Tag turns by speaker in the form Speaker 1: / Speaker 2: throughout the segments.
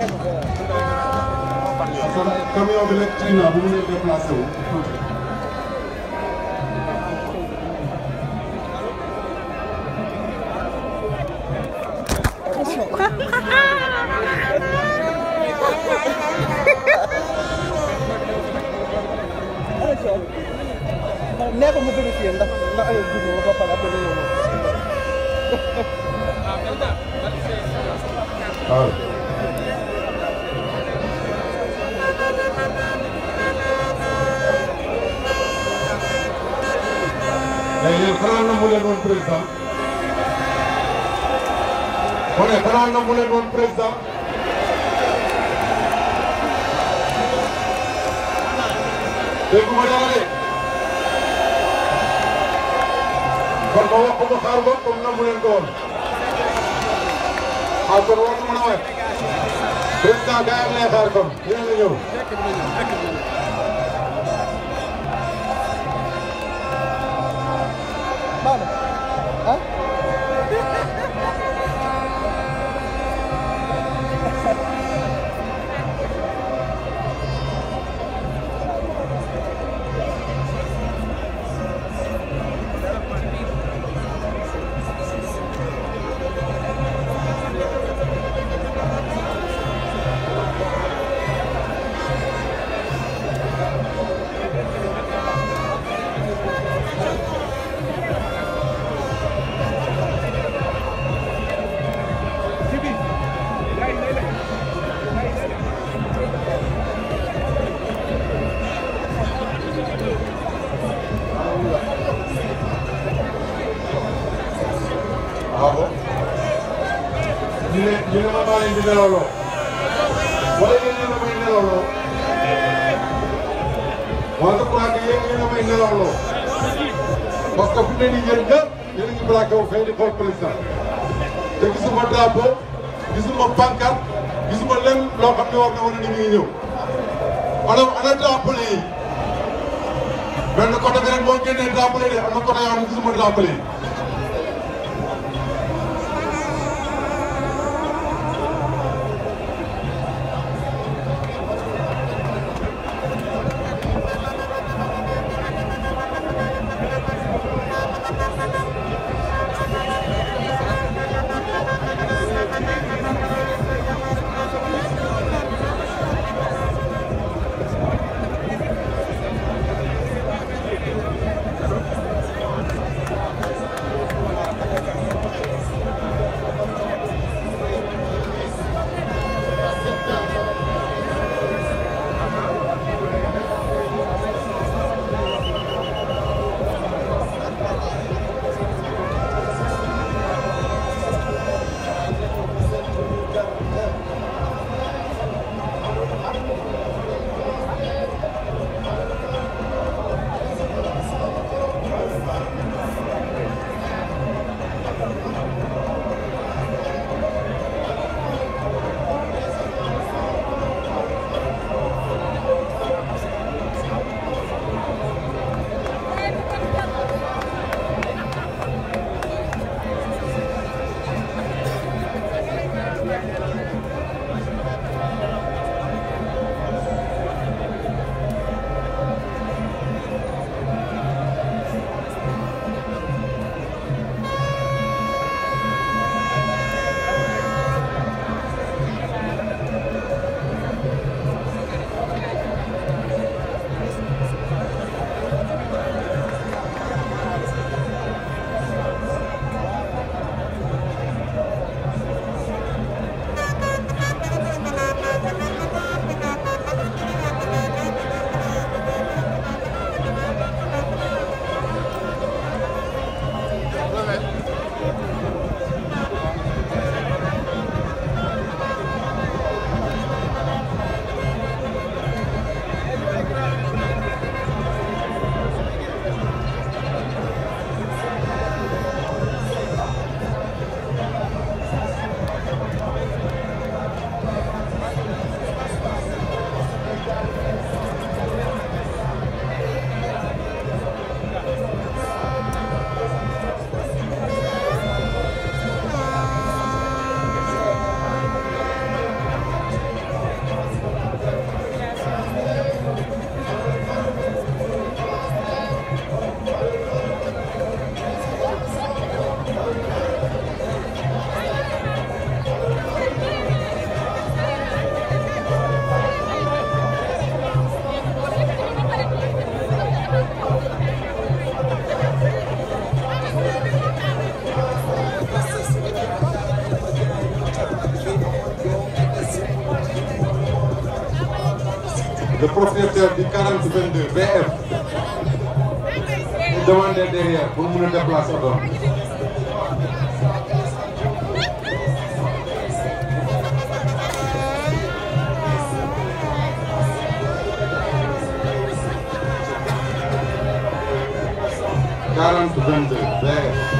Speaker 1: kon camion bi nekk ci ginnaaw bu mu nee déplacé wu.
Speaker 2: nee ko mu vérifié ndax ndax ay dugg ba ba pare après ñu ñëw
Speaker 1: waaw. léegi yéen xanaa nangu leen woon président. mu ne xanaa nangu leen woon président. déggu ma dara de. kon ma wax ko ma xaar ko comme nangu leen ko woon. ah kon war na mën a waay. président gars yi lay xaar kon dina la ñëw.
Speaker 2: baax na ah
Speaker 1: ah bon. ñu ne ñu ne ma maa leen di nelawloo. wala yéen yéen a may nelawloo. wala je crois que yéen yéen a may nelawloo. parce que fu ne nii yéen ñëpp yéen a ngi plaqué wu fee di xool président. te gisuma drapeau gisuma pancarte gisuma lenn loo xam ne war na wane ni mi ngi ñëw. ana ana drapeau yi. benn côté bi rek moo génnee drapeau yi de am na côté yoo xam ne gisuma drapeau yi. le propriétaire du 4022 BF ñu demandé derrière pour mun a déplacer oto quarante vingt deux BF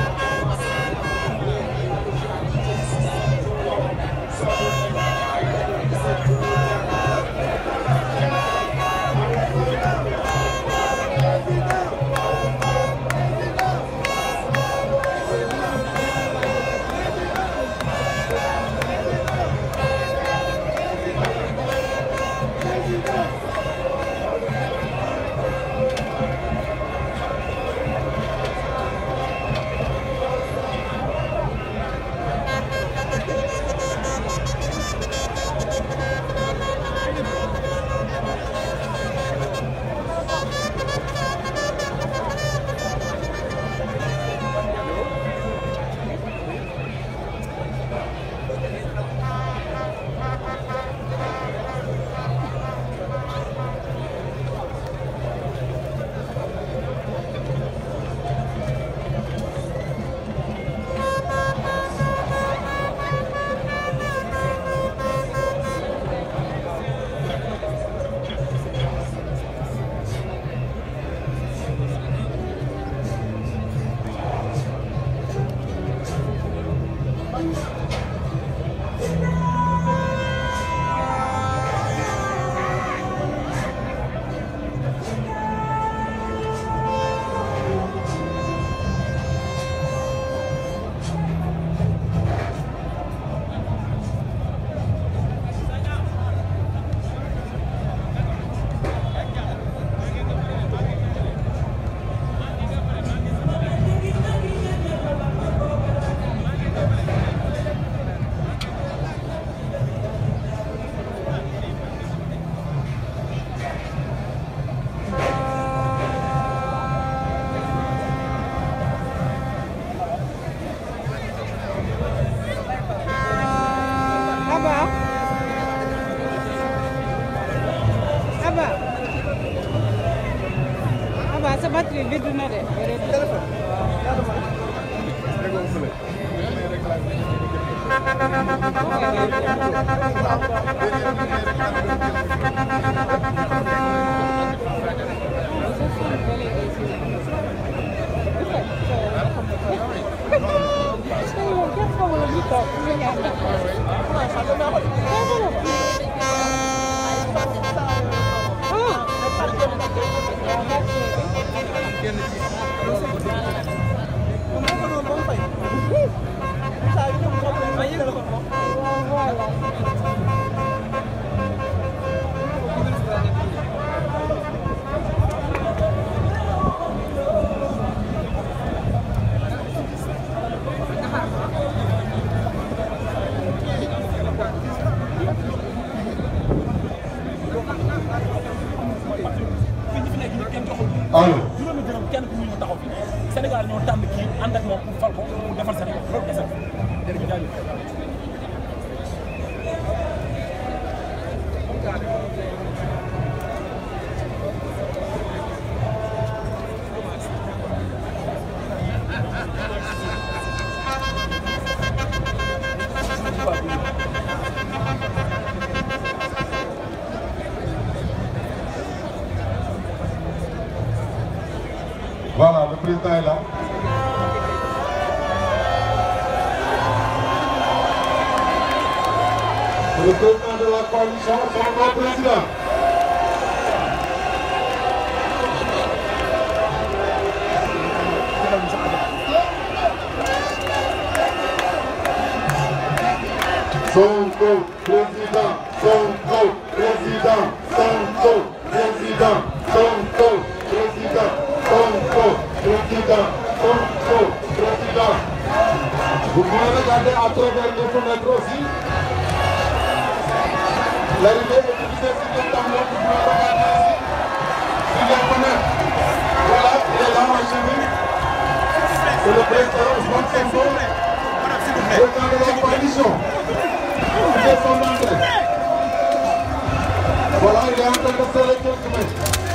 Speaker 3: Aba Aba Aba sa batterie vide na de
Speaker 2: téléphone ñaata ma déggoo fële
Speaker 1: allo
Speaker 4: juróomi dërëm kenn ku ñu ñëw taxaw fi Sénégal ñoo tànn kii ànd ak moom pour fal ko pour defar Sénégal loolu kese la jërëjëf jaajëf.
Speaker 1: voilà le président est là C'est le président de la coalition son nom président Sonko président Sonko président Sonko président Sonko président Sonko président Sonko président Vous pouvez regarder à travers les fenêtres aussi L'arrivée est divisée sur les tableaux, vous pouvez regarder ici sur les fenêtres. Voilà, il est là en chemin. C'est le président Ousmane Sonko, président de la coalition. Il est son entrée. Voilà, il est en peut m'installer quelques mètres.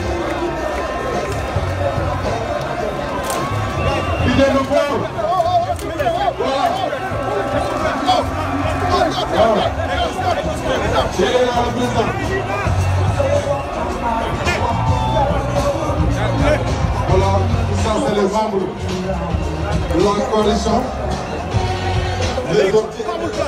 Speaker 1: L'idée de fort. Voilà. Voilà. J'ai là le président. Voilà, ça c'est les membres de la coalition. Les autres.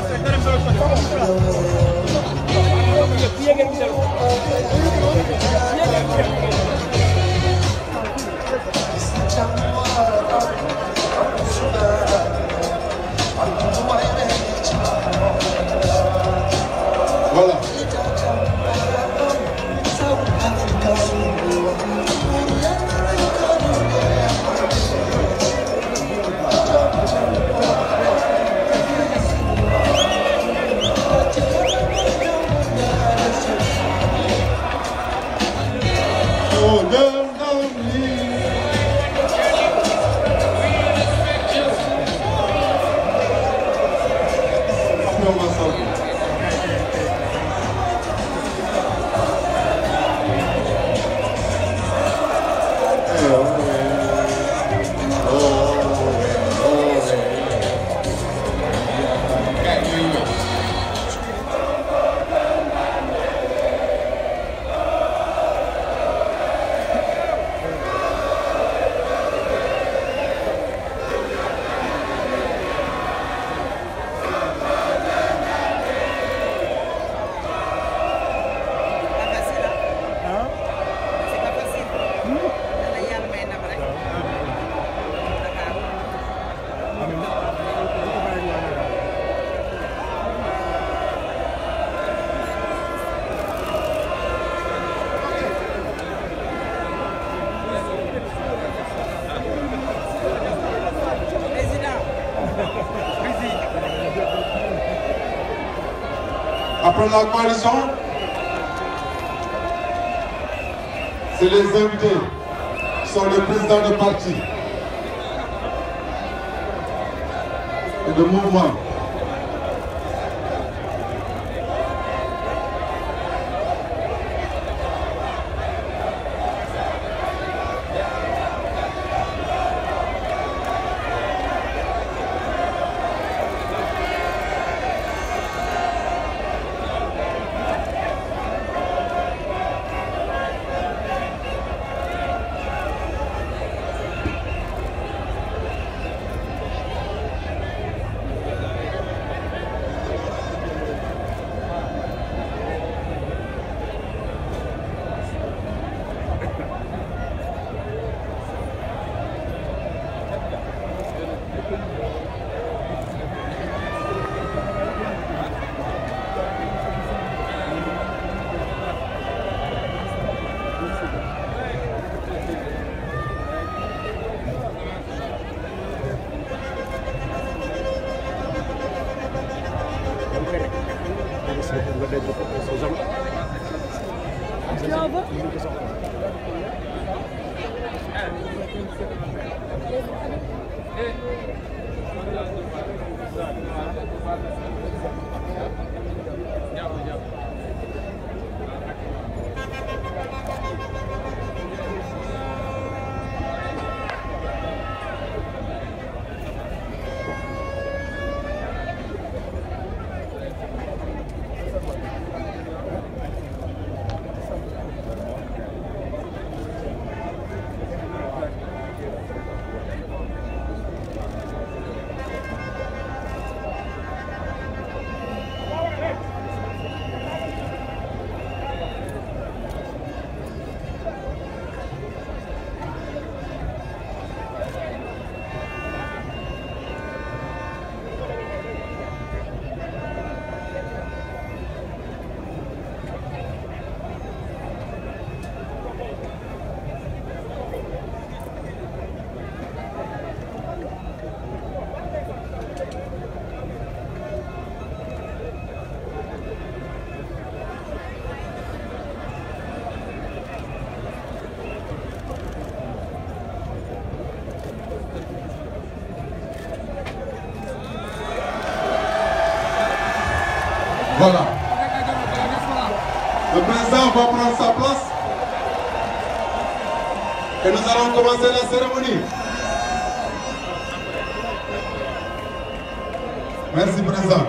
Speaker 1: Voilà. Oh, girl, love me. Non, ma soeur.
Speaker 5: pas facile ah. c'est pas facile. dana yàlla may ndam rek. Dakar. président.
Speaker 1: Après la coalition, c'est les invités qui sont les présidents de parti et de mouvement. Voilà. Le président va prendre sa place et nous allons commencer la cérémonie. Merci, président.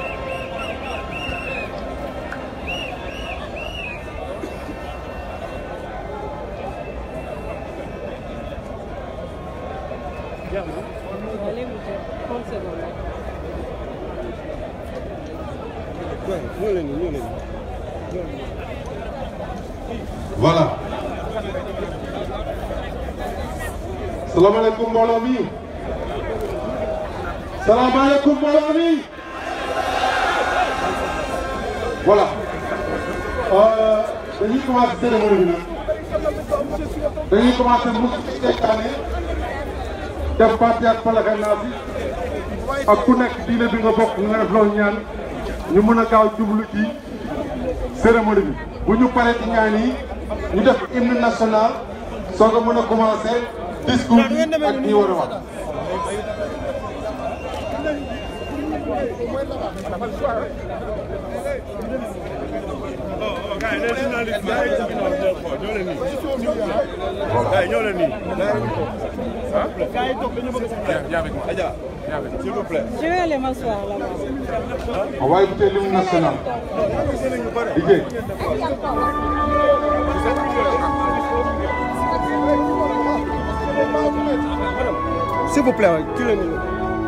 Speaker 3: Allez, vous êtes 30 secondes.
Speaker 1: Voilà. salaamaaleykum mbooloo mi. salaamaaleykum mbooloo mi. voilà. Euh, dañuy commencé cérémonie bi nag. dañuy commencé musu ci seytaane def parti ak falaxe naa si ak ku nekk diine bi nga bokk nga def loolu ñaan ñu mën a gaaw jublu ci cérémonie bi bu ñu paree ci ñaan yi ñu def hymne national soo ko mën a commencé discours bi ak ñi war a wax.
Speaker 3: Je vais aller m'asseoir là-bas.
Speaker 1: On va écouter l'hymne national. Liggéey.
Speaker 2: S'il vous plaît, tu le numéro.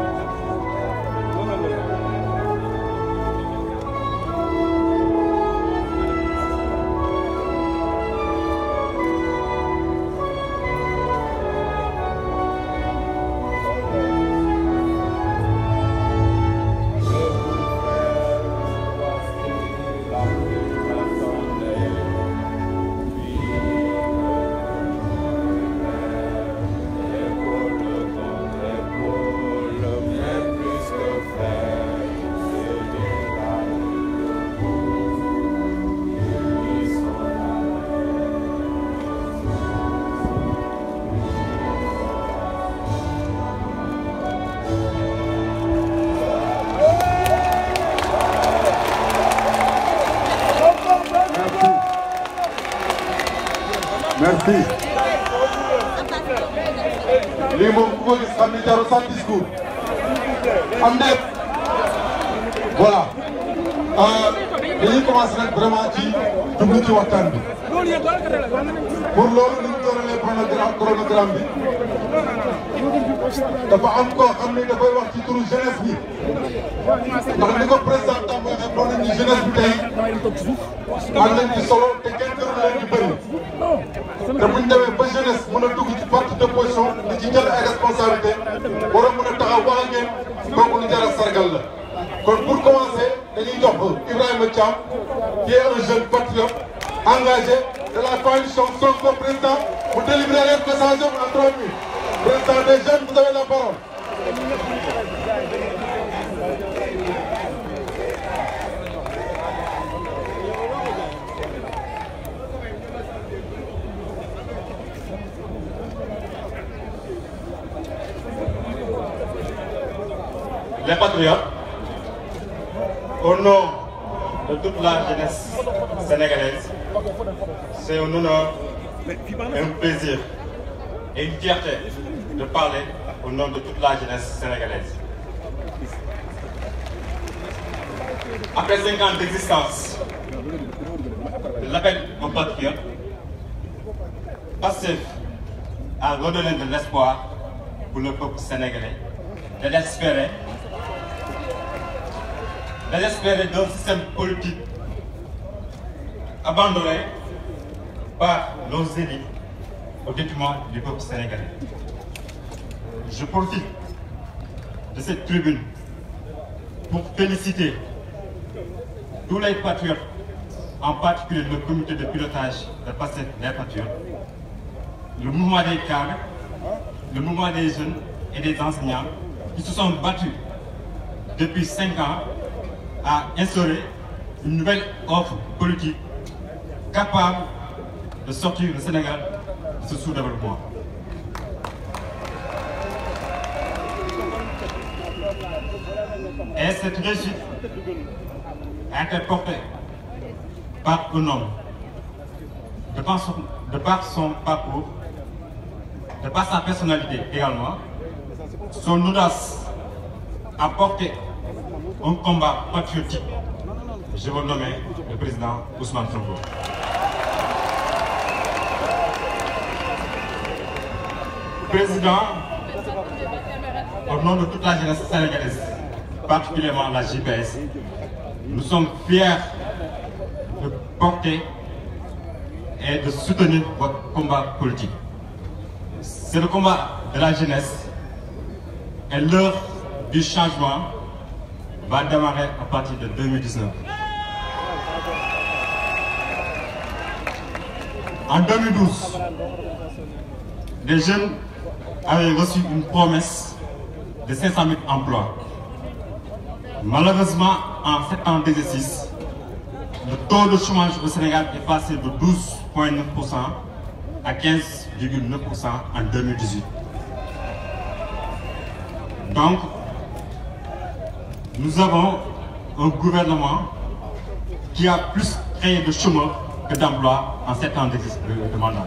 Speaker 1: Merci. lii moom ku ko gis xam ne jarul sax discours. am déet. voilà. dañuy commencé nag vraiment ci jublu ci waxtaan bi. pour loolu ni ñu tooralee chronogramme chronogramme bi. dafa am koo xam ne dafay wax ci turu jeunesse bi. ndax ni ko président Tamba waxee doon nañu jeunesse bi tey. am nañ ci solo te kenn gënu leen di bëri. te bu ñu demee ba jeunesse mën a dugg ci parti d' opposition di ci jël ay responsabilité war a mën a taxaw wax ak yéen kooku lu jar a sargal la. kon pour commencer dañuy jox Ibrahima Thiam qui est un jeune patriote engagé de la coalition Sonko président mu délivrer les messages en trois minutes président des jeunes vous avez la parole.
Speaker 6: Les patriotes, au nom de toute la jeunesse sénégalaise, c'est un honneur, un plaisir et une fierté de parler au nom de toute la jeunesse sénégalaise. Après cinq ans d'existence de l'appel aux patriotes, Pastef a redonné de l'espoir pour le peuple sénégalais, de l'espérer désespéré d'un système politique abandonné par nos élites au détriment du peuple sénégalais. Je profite de cette tribune pour féliciter tous les patriotes, en particulier le comité de pilotage de Pastef des patriotes, le mouvement des cadres, le mouvement des jeunes et des enseignants qui se sont battus depuis cinq ans à instaurer une nouvelle offre politique capable de sortir le Sénégal de ce sous-développement. Et cette réussite a été portée par un homme, de par son, de par son parcours, de par sa personnalité également, son audace a porté un combat patriotique. Je veux nommer le président Ousmane Sonko. Président, au nom de toute la jeunesse sénégalaise, particulièrement la JPS, nous sommes fiers de porter et de soutenir votre combat politique. C'est le combat de la jeunesse et l'heure du changement va démarrer à partir de 2019. En 2012, les jeunes avaient reçu une promesse de 500 000 emplois. Malheureusement, en 7 ans d'exercice, le taux de chômage au Sénégal est passé de 12,9% à 15,9% en 2018. Donc, nous avons un gouvernement qui a plus créé de chômeurs que d'emplois en 7 ans d'exercice de, de mandat.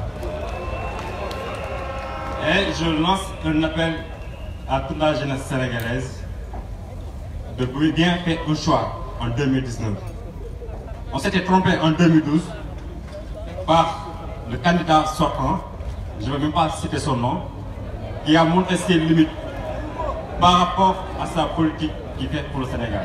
Speaker 6: Et je lance un appel à toute la jeunesse sénégalaise de bien faire un choix en 2019. On s'était trompé en 2012 par le candidat sortant, je ne vais même pas citer son nom, qui a montré ses limites par rapport à sa politique qu'il fait pour le Sénégal.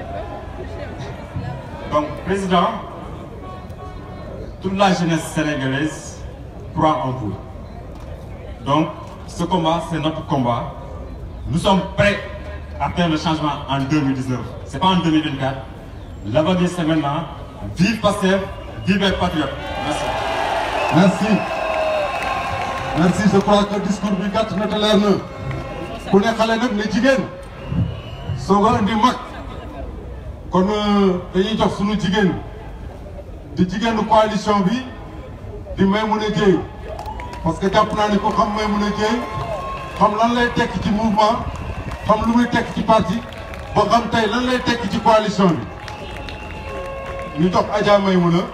Speaker 6: Donc, Président, toute la jeunesse sénégalaise croit en vous. Donc, ce combat, c'est notre combat. Nous sommes prêts à faire le changement en 2019. Ce n'est pas en 2024. L'avenir, c'est maintenant. Vive Pasteur, vive les patriotes. Merci.
Speaker 1: merci merci je crois que discours bi gàtt na te leer na ku ne xale nag ne jigéen soog a indi mag kon dañuy jox sunu jigéen di jigéenu coalition bi di Maimouna Dièye parce que jàpp naa ni ko xam Maimouna Dièye xam lan lay tekki ci mouvement xam lu muy tekki ci parti ba xam tey lan lay tekki ci coalition bi ñu jox Adja Maimouna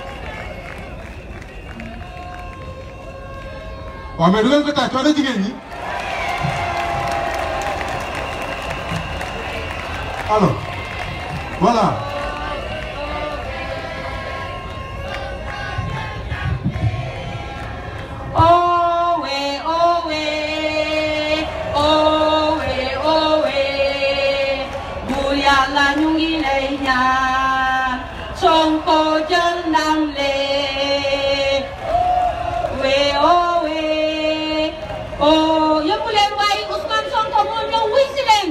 Speaker 1: waaw mais du leen ko tàcc coono jigéen ñi alors voilà
Speaker 7: Owe, owe, owe, owe, bu Yàlla ñu ngi lay ñaan Sonko jël ndam le we owe, o yëngu leen waaye Ousmane Sonko moo ñëw wuy si leen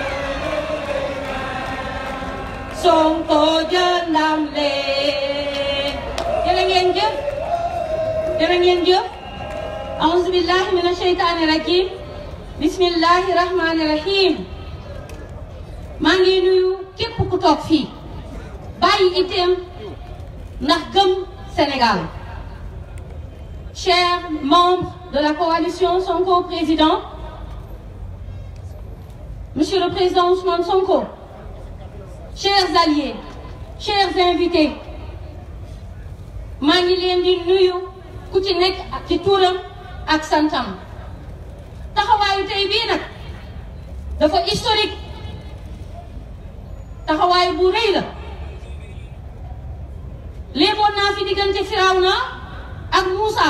Speaker 7: Sonko jël ndam le jërë ngeen jëf jërë ngeen jëf أعوذ بالله من الشيطان الرجيم بسم الله الرحمن الرحيم maa ngi nuyu képp ku toog fii bàyyi itam ndax gëm Sénégal chers membres de la coalition Sonko président monsieur le président Ousmane Sonko chers alliés chers invités maa ngi leen di nuyu ku ci nekk ci tuuram ak santam taxawaayu tey bii nag dafa historique taxawaay bu rëy la léeboon naa fi diggante Firawna ak Moussa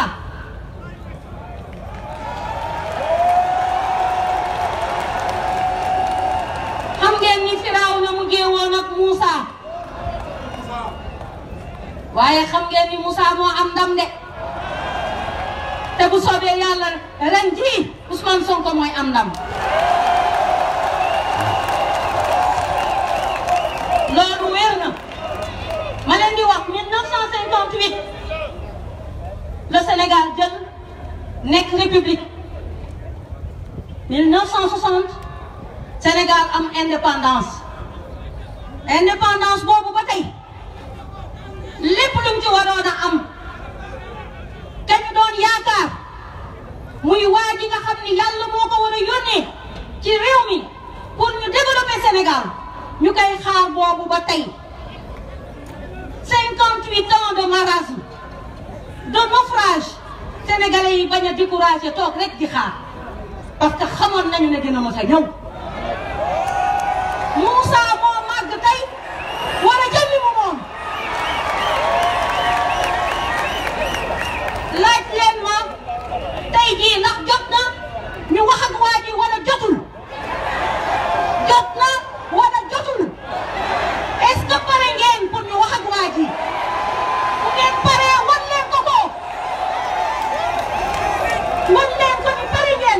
Speaker 7: xam ngeen ni Firawna mu géewoon ak Moussa waaye xam ngeen ni Moussa moo am ndam de te bu soobee yàlla ren jii Ousmane Sonko mooy am ndam loolu wér na ma leen di wax 1958 le Sénégal jël nekk république 1960 Sénégal am indépendance indépendance boobu ba tey lépp lu mu ci waroon a am te ñu doon yaakaar muy waa ji nga xam ni yàlla moo ko war a yónnee ci réew mi pour ñu développer Sénégal ñu koy xaar boobu ba tey 58 marasme de naufrage sénégalais yi bañ a découragé toog rek di xaar parce que xamoon nañu ne dina mos a ñëw Moussa moo màgg tey war a jël li mu moom laaj leen ma tey jii ndax jot na ñu wax ak waa ji wala jotul jot na wala jotul est-ce que pare ngeen pour ñu wax ak waa ji bu ngeen paree wan leen ko ko wan leen ko ni pare ngeen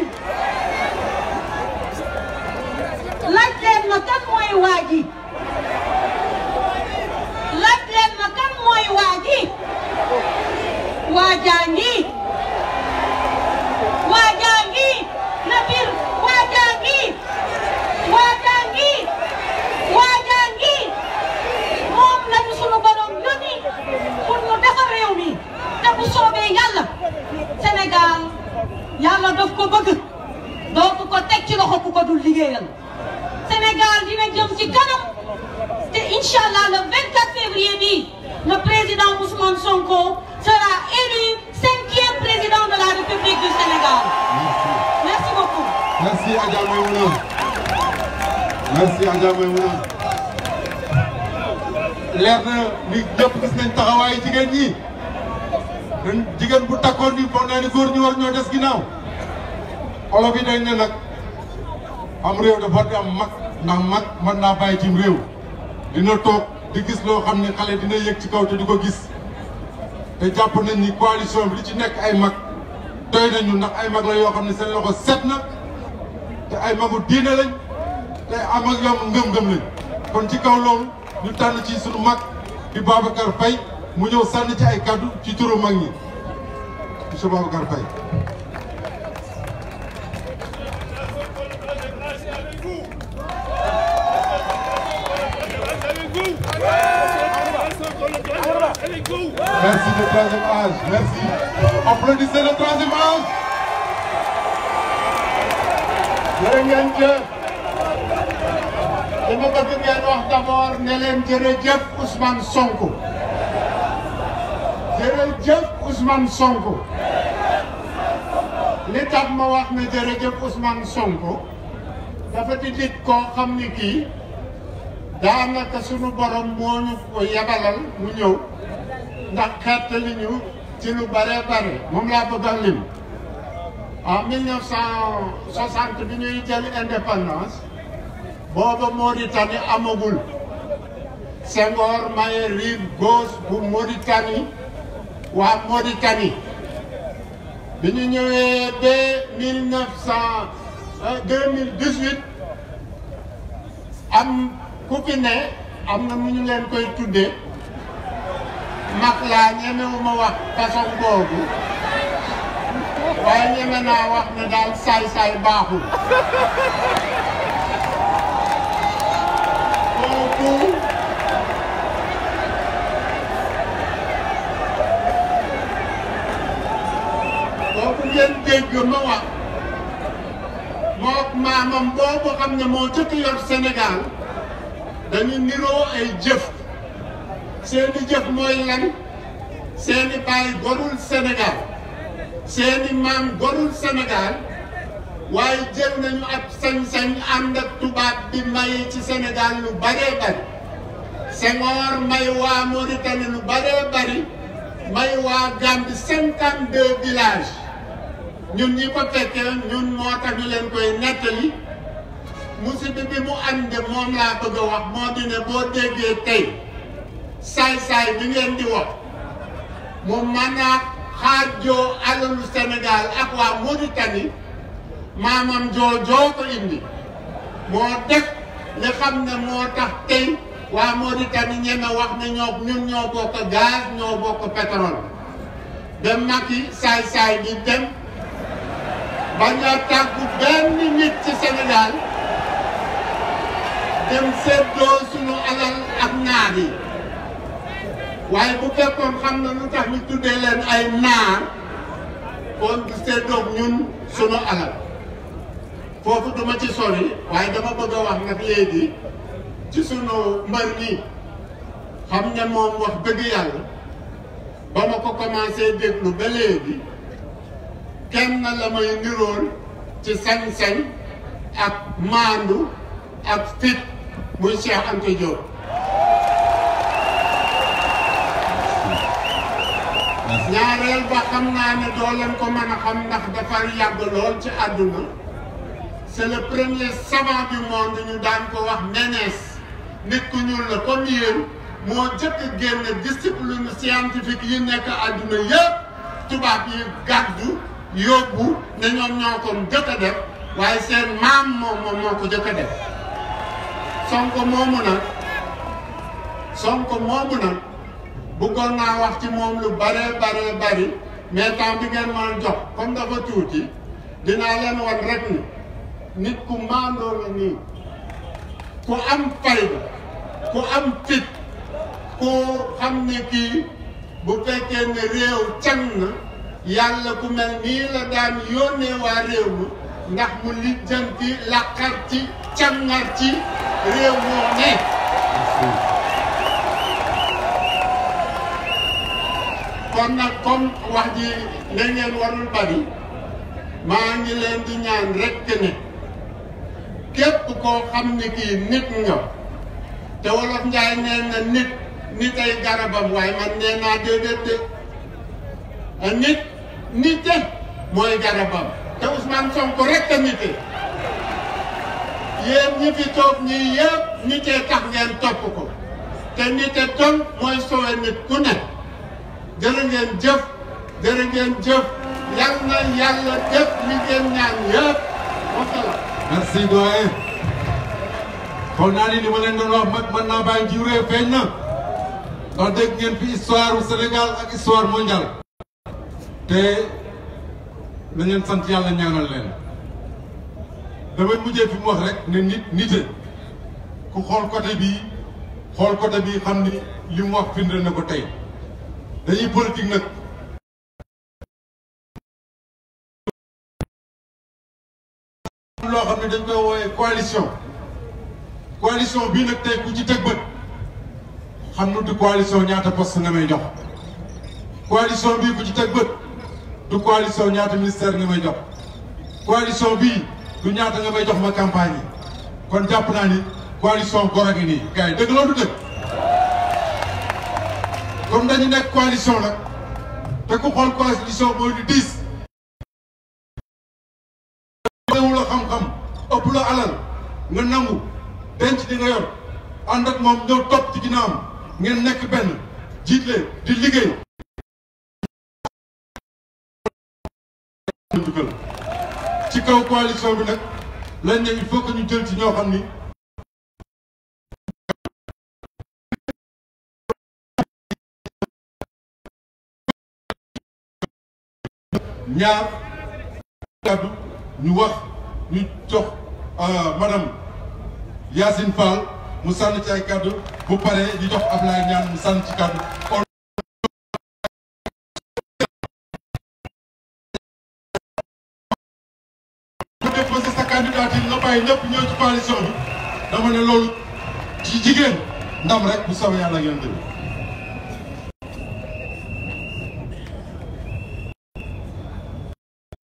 Speaker 7: laaj leen ma kan mooy waa ji laaj leen ma kan mooy waa ji waa jaa ngi waa jaa ngi na biir waa jaa ngi waa jaa ngi waa jaa ngi moom lañu sunu borom yónni pour ñu defar réew mi te bu soobee yàlla Sénégal yàlla daf ko bëgg dootu ko teg ci loxo ku ko dul liggéeyal Sénégal dina jëm ci kanam te incha allah le 24 février bi le président Ousmane Sonko sera élu cinquième président de la République du Sénégal. Merci beaucoup.
Speaker 1: Merci Adja Maïmouna. Merci Adja Maïmouna. leer na ni ñëpp gis nañ taxawaayu jigéen ñi dañ jigéen bu takkoon ni foog naa ni góor ñi war ñoo des ginnaaw olof yi dañ ne nag am réew dafa di am mag ndax mag mën naa bàyyi cim réew dina toog di gis loo xam ne xale dina yëg ci kaw te di ko gis te jàpp nañ ni coalition bi li ci nekk ay mag doy nañu ndax ay mag la yoo xam ne seen loxo set na te ay magu diine lañ te am ak yom ngëm-ngëm lañ kon ci kaw loolu ñu tànn ci sunu mag di Babacar Faye mu ñëw sànni ci ay kaddu ci turu mag ñi monsieur Babacar Faye Merci le troisième âge, merci. Applaudissez le troisième âge.
Speaker 8: jërë ngeen jëf li ma bëgg ngeen wax d'abord ne leen jërëjëf Ousmane Sonko jërëjëf Ousmane Sonko li tax ma wax ne jërëjëf Ousmane Sonko dafa di nit koo xam ni kii daanaka sunu borom moo ñu ko yabalal mu ñëw ndax xettali ñu ci lu bare bare moom laa bëgg a lim en 1960 bi ñuy jël indépendance booba Mauritanie amagul Senghor maye rive gauche bu Mauritanie waa Mauritanie bi ñu ñëwee ba 1900 2018 am ku fi ne am na mu ñu leen koy tuddee mag laa ñemewuma wax façon boobu waaye ñeme naa wax ne daal saay-saay baaxul kooku kooku ngeen dégg ma wax mook maamam boobu xam ne moo jëkk yor Sénégal dañu niroo ay jëf seeni jëf mooy lan seeni baay gorul Sénégal seeni maam gorul Sénégal waaye jël nañu ab sañ-sañ ànd ak tubaab bi maye ci Sénégal lu baree bari Senghor may waa Mauritanie lu baree bari may waa Gambie cinquante deux villages ñun ñi ko fekkee ñun moo tax ñu leen koy nettali musiba bi mu ànd moom laa bëgg a wax moo di ne boo déggee tey saay-saay bi ngeen di wax mu mën a xaajoo alalu Sénégal ak waa Mauritanie maamam joojoo ko indi moo def li xam ne moo tax tey waa Mauritanie ñeme wax ne ñoo ñun ñoo bokk gaz ñoo bokk pétrole dem Macky saay-saay bi dem bañ a tàggu benn nit ci Sénégal dem seddoo sunu alal ak naar yi waaye bu fekkoon xam na lu tax ñu tuddee leen ay naar kon du seddoog ñun sunu alal foofu duma ci sori waaye dama bëgg a wax nag léegi ci sunu mbër mi xam ne moom wax dëgg yàlla ba ma ko commencé déglu ba léegi kenn la may nirool ci sañ-sañ ak maandu ak fit muy Cheikh Anta Diop ñaareel ba xam naa ne doo leen ko mën a xam ndax dafa yàgg lool ci àdduna c'est le premier savant du monde ñu daan ko wax Ménès nit ku ñuul la comme yéen moo jëkk génn discipline scientifique yi nekk àdduna yëpp tubaab yi gàddu yóbbu ne ñoom ñoo ko jëkk a def waaye seen maam moom moom moo ko jëkk a def Sonko moomu nag Sonko moomu nag bëggoon naa wax ci moom lu bare bare bari mais temps bi ngeen mën jox comme dafa tuuti dinaa leen wan rek ni nit ku maandoo la nii ku am fayda ku am fit ku xam ne kii bu fekkee ne réew can na yàlla ku mel nii la daan yónnee waa réew mi ndax mu lijjanti laqar ci cangar ci réew moo ne kon nag comme wax ji la ngeen warul bari maa ngi leen di ñaan rekk ne képp koo xam ne kii nit nga te wolof njaay nee na nit nit ay garabam waaye man nee naa déedéet de a nit nite mooy garabam te Ousmane Sonko rekk a nite yéen ñi fi toog ñii yëpp nitee tax ngeen topp ko te nite ton mooy sowe nit ku ne jërë ngeen jëf jërë ngeen jëf yal na yàlla def li ngeen ñaan yëpp wasalaam
Speaker 1: merci doyen xool naa ni li ma leen doon wax mag mën naa bàyyi jiw réew feeñ na ndax dégg ngeen fi histoire u Sénégal ak histoire mondiale te na ngeen sant yàlla ñaanal leen damay mujjee fi mu wax rek ne nit nite ku xool côté bii xool côté bii xam ni li mu wax firnde na ko tey dañuy politique nag loo xam ne dañ koy woowee coalition coalition bii nag tey ku ci teg bët xam nu du coalition ñaata poste nga may jox coalition bii ku ci teg bët du coalition ñaata ministère nga may jox coalition bii du ñaata nga may jox ma campagne yi kon jàpp naa ni coalition gor a ngi nii gars yi dëgg loolu du dëgg comme dañu nekk coalition nag te ku xool coalition mooy du diis wu la xam-xam ëpp la alal nga nangu denc di nga yor ànd ak moom ñëw topp ci ginnaawam ngeen nekk benn jiitle di liggéey ci kaw coalition bi nag lañ ne il faut que ñu jël ci ñoo xam ni ñaar kàddu ñu wax ñu jox madame Yacine Fall mu sànni ci ay kàddu bu paree ñu jox Ablaye Niane mu sànni ci kàddu ku déposé sa candidature nga bàyyi ñëpp ñëw ci coalition bi dama ne loolu ci jigéen ndam rek bu soobee yàlla ngeen déglu